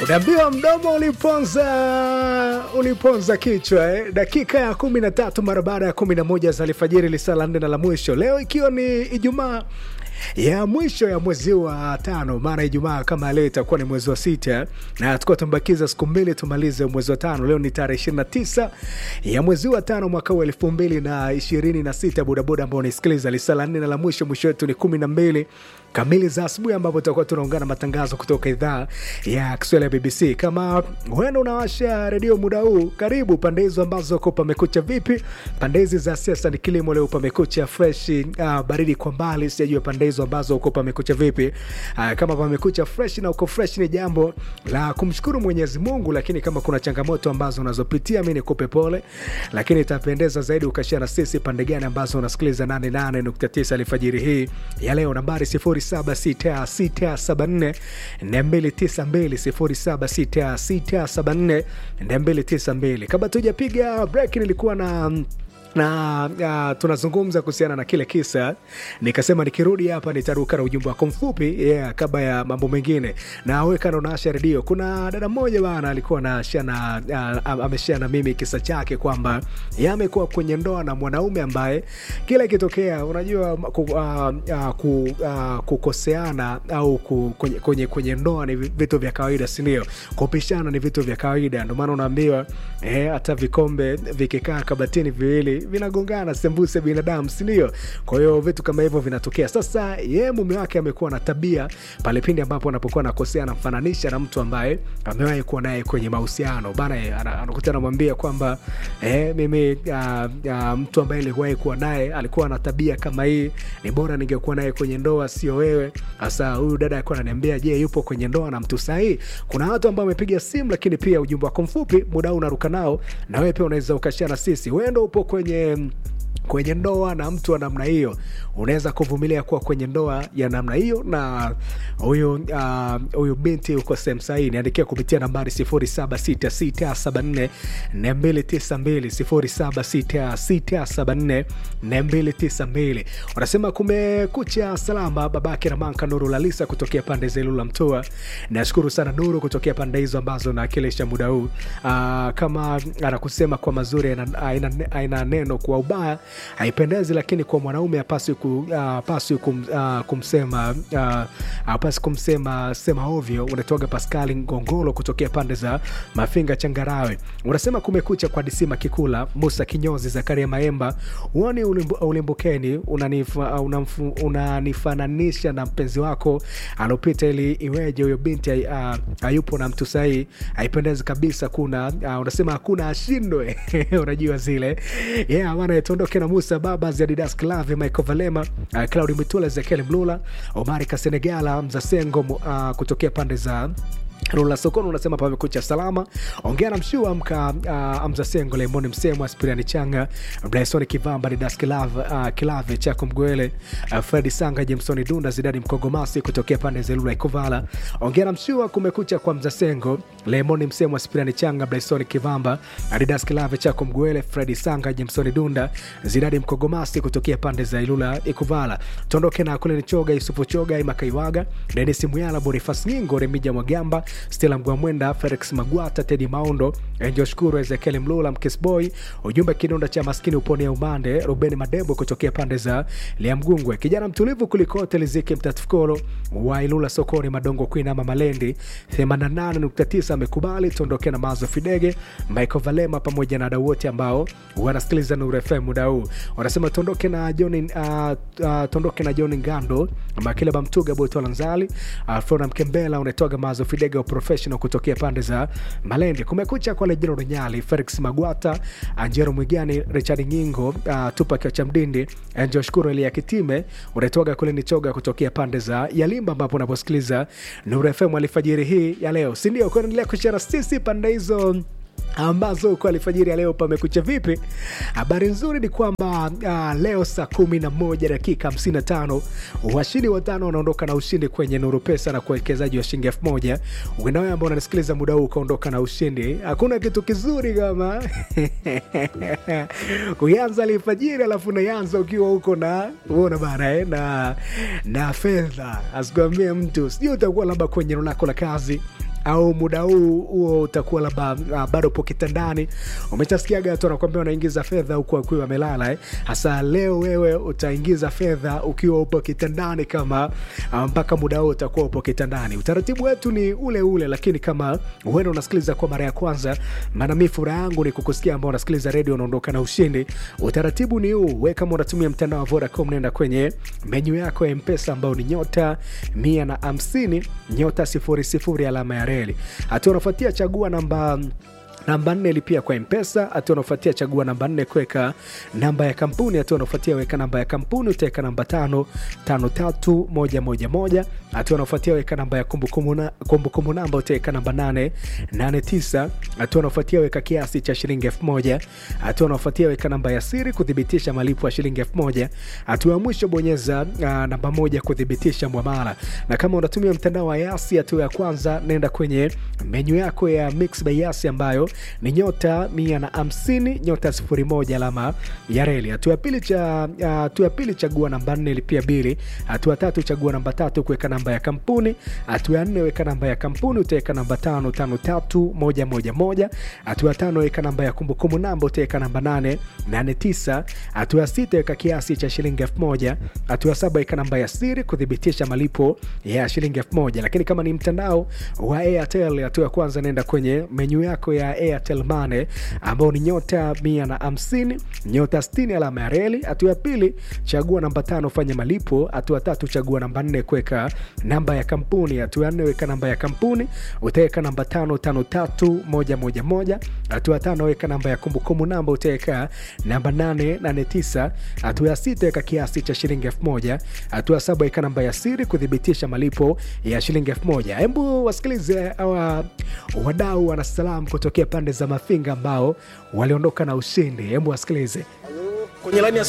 Unaambiwa mdomo uliponza uliponza kichwa eh? Dakika ya kumi na tatu mara baada ya kumi na moja za alfajiri, lisaa la nne na la mwisho leo, ikiwa ni Ijumaa ya mwisho ya mwezi wa tano, maana Ijumaa kama leo itakuwa ni mwezi wa sita, na tukuwa tumebakiza siku mbili tumalize mwezi wa tano. Leo ni tarehe ishirini na tisa ya mwezi wa tano mwaka huu elfu mbili na ishirini na sita. Bodaboda ambao unaisikiliza lisaa la nne na la mwisho, mwisho wetu ni kumi na mbili kamili za asubuhi ambapo tutakuwa tunaungana matangazo kutoka idhaa ya Kiswahili ya BBC. Kama wena unawasha redio muda huu, karibu pande hizo ambazo ko pamekucha vipi. Pande hizi za siasa ni kilimo, leo pamekucha fresh, uh, baridi kwa mbali. Sijajua pande hizo ambazo uko pamekucha vipi. Uh, kama pamekucha fresh na uko fresh, ni jambo la kumshukuru Mwenyezi Mungu, lakini kama kuna changamoto ambazo unazopitia, mi nikupe pole, lakini itapendeza zaidi ukashia na sisi pande gani ambazo unasikiliza 88.9 alfajiri hii ya leo, nambari 0766742292 kabla tujapiga break nilikuwa na na uh, tunazungumza kuhusiana na kile kisa, nikasema nikirudi hapa nitaruka na ujumbe wako mfupi yeah, kabla ya mambo mengine. Na weka na unaasha redio. Kuna dada mmoja bana alikuwa anashia na uh, ameshia na mimi kisa chake kwamba yeye amekuwa kwenye ndoa na mwanaume ambaye kila ikitokea, unajua ku, uh, uh, ku, uh, kukoseana au ku, kwenye, kwenye, kwenye ndoa ni vitu vya kawaida, si ndio? Kupishana ni vitu vya kawaida, ndio maana unaambiwa eh, hata vikombe vikikaa kabatini viwili vinagongana sembuse binadamu, si ndio? Kwa hiyo vitu kama hivyo vinatokea. Sasa yeye mume wake amekuwa na tabia pale pindi ambapo anapokuwa anakosea, anamfananisha na mtu ambaye amewahi kuwa naye kwenye mahusiano bana, anakuta anamwambia kwamba eh, mimi uh, uh, mtu ambaye niliwahi kuwa naye alikuwa na tabia kama hii, ni bora ningekuwa naye kwenye ndoa, sio wewe. Sasa huyu dada alikuwa ananiambia, je, yupo kwenye ndoa na mtu sahihi? Kuna watu ambao wamepiga simu, lakini pia ujumbe wako mfupi muda huu unaruka nao, na wewe pia unaweza ukashia na sisi. Wewe ndo upo kwenye kwenye ndoa na mtu wa namna hiyo, unaweza kuvumilia kuwa kwenye ndoa ya namna hiyo na huyu uh, huyu binti uko sehemu sahihi. Niandikia kupitia nambari 0766744292 0766744292. Unasema kumekucha salama, babake Ramanka Nuru Lalisa kutokea pande za Ilula Mtoa. Nashukuru sana Nuru kutokea pande hizo ambazo naakilisha muda huu. Uh, kama anakusema kwa mazuri aina neno kwa ubaya haipendezi, lakini kwa mwanaume apaswi ku, uh, paswi kum, uh, kumsema uh, apasi kumsema sema ovyo. Unatoga Paskali Ngongolo kutokea pande za Mafinga Changarawe, unasema kumekucha kwa Disima Kikula, Musa Kinyozi, Zakaria Maemba, uoni ulimbukeni, unanifananisha una na mpenzi wako alopita, ili iweje huyo binti uh, hayupo na mtu sahii, haipendezi kabisa. Kuna uh, unasema hakuna ashindwe unajua zile yeah, bana tuondoke na Musa Baba Adidas Clave Michael Valema uh, Claudi Mitula Ezekiel Mlula Omari Kasenegala Mzasengo uh, kutokea pande za Rula Sokoni unasema pamekucha salama. Ongea na mshua amka uh, Amza Sengo Lemoni Msemo Aspiriani Changa Blason Kivamba Didas Kilave, uh, Kilave Chako Mgwele uh, Fredi Sanga Jamesoni Dunda Zidani Mkogomasi kutokea pande za Lula Ikovala. Ongea na mshua kumekucha kwa Mza Sengo Lemoni Msemo Aspiriani Changa Blason Kivamba Didas Kilave Chako Mgwele Fredi Sanga Jamesoni Dunda Zidani Mkogomasi kutokea pande za Ilula Ikovala. Tondoke na kule ni Choga Yusufu Choga Imakaiwaga Denis Muyala Bonifas Nyingo Remija Mwagamba Stella Mgwamwenda, Felix Magwata, Tedi Maundo, Njoshukuru, Ezekiel Mlula, Mkesboy. Ujumbe kidonda cha maskini upone ya umande. Ruben Madebo kutokea pande za Liamgungwe, kijana mtulivu kulikote. Liziki Mtatukolo wa Ilula sokoni, Madongo Queen ama Malendi 88.9 amekubali. Tuondoke na Mazo Fidege, Michael Valema pamoja na wadau wote ambao wanasikiliza Nuru FM muda huu, wanasema tuondoke na John uh, uh, tuondoke na John Ngando, Makile Bamtuga, Boto Lanzali, uh, Flora Mkembela, unatoga Mazo Fidege professional kutokea pande za Malende. Kumekucha kwa Lejino Runyali, Felix Magwata, Anjero Mwigani, Richard Nyingo, uh, Tupa Kiacha Mdindi, Angel Shukuru Elia Kitime, unatoga kule ni choga kutokea pande za Yalimba ambapo unaposikiliza Nuru FM alfajiri hii ya leo, si ndio? Kuendelea kushara sisi pande hizo ambazo kwa alfajiri ya leo pamekucha vipi. Habari nzuri ni kwamba uh, leo saa kumi na moja dakika 55 washindi watano wanaondoka na ushindi kwenye Nuru Pesa na kuwekezaji wa shilingi elfu moja. Wewe ambao unanisikiliza muda huu ukaondoka na ushindi, hakuna kitu kizuri kama kuanza alfajiri alafu naanza ukiwa huko na uona bana eh, na, na fedha asikwambie mtu, sijui utakuwa labda kwenye eneo lako la kazi au muda huu huo utakuwa labda uh, bado upo kitandani umeshasikiaga watu wanakwambia unaingiza fedha huku akiwa amelala eh? hasa leo wewe utaingiza fedha ukiwa upo kitandani kama uh, mpaka muda huo utakuwa upo kitandani utaratibu wetu ni ule ule lakini kama huenda unasikiliza kwa mara ya kwanza maana mi furaha yangu ni kukusikia ambao unasikiliza redio unaondoka na ushindi utaratibu ni huu we kama unatumia mtandao wa vodacom nenda kwenye menyu yako ya mpesa ambao ni nyota mia na hamsini nyota sifuri sifuri alama ya reli hatua unafuatia chagua namba namba nne lipia kwa mpesa hatua unaofuatia chagua namba nne kuweka namba ya kampuni hatua unaofuatia weka namba ya kampuni utaweka namba tano tano tatu moja moja moja hatua unaofuatia weka namba ya kumbukumbu na- kumbukumbu namba utaweka namba nane nane tisa hatua unaofuatia weka kiasi cha shilingi elfu moja hatua unaofuatia weka namba ya siri kuthibitisha malipo ya shilingi elfu moja hatua ya mwisho bonyeza uh, namba moja kuthibitisha mwamala na kama unatumia mtandao wa yasi hatua ya kwanza nenda kwenye menyu yako ya mix by yasi ambayo ni nyota mia na hamsini nyota sifuri moja alama ya reli hatua ya pili cha uh, hatua ya pili chagua namba nne lipia bili hatua ya tatu chagua namba tatu kuweka namba ya kampuni hatua ya nne weka namba ya kampuni utaweka namba tano tano tatu moja moja moja hatua ya tano weka namba ya kumbukumbu namba utaweka namba nane nane tisa hatua ya sita weka kiasi cha shilingi elfu moja hatua ya saba weka namba ya siri kuthibitisha malipo ya shilingi elfu moja lakini kama ni mtandao wa airtel hatua ya kwanza naenda kwenye menyu yako ya airtel mane ambao ni nyota mia na hamsini nyota 60 alama ya reli hatua ya pili chagua namba tano fanya malipo hatua ya tatu chagua namba nne kuweka namba ya kampuni hatua ya nne weka namba ya kampuni utaweka namba tano tano tatu moja moja moja hatua ya tano weka namba ya kumbukumbu namba utaweka namba nane nane tisa hatua ya sita weka kiasi cha shilingi elfu moja hatua ya saba weka namba ya siri kuthibitisha malipo ya shilingi elfu moja hebu wasikilize awa wadau wanasalam kutokea pande za mafinga ambao waliondoka na ushindi hebu wasikilize kwenye laini ya